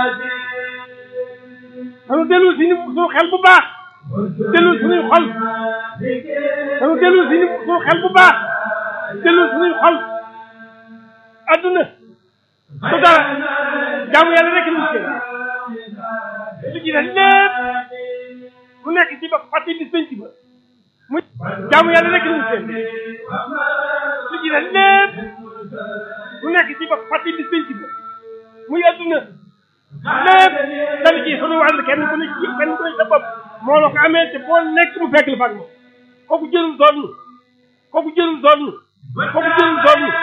dañu dellu si suñu xel bu baax dellu suñuy xol dañu dellu si suñu xel bu baax dellu suñuy xol adduna du dara jaamu yàlla rek ñu seen li ci des lépp mu nekk ci ba fàtte bis penc ba mu jaamu yàlla rek ñu seen li ci des lépp mu nekk ci ba fàtte bis penc ba muy adduna lépp dana ci sunu wàll kenn ku ne ci kenn ku ne sa bopp moo la ko amee te boo nekk mu fekk la fag moom kooku jëlul doon kooku jëlul doon kooku jëlul doon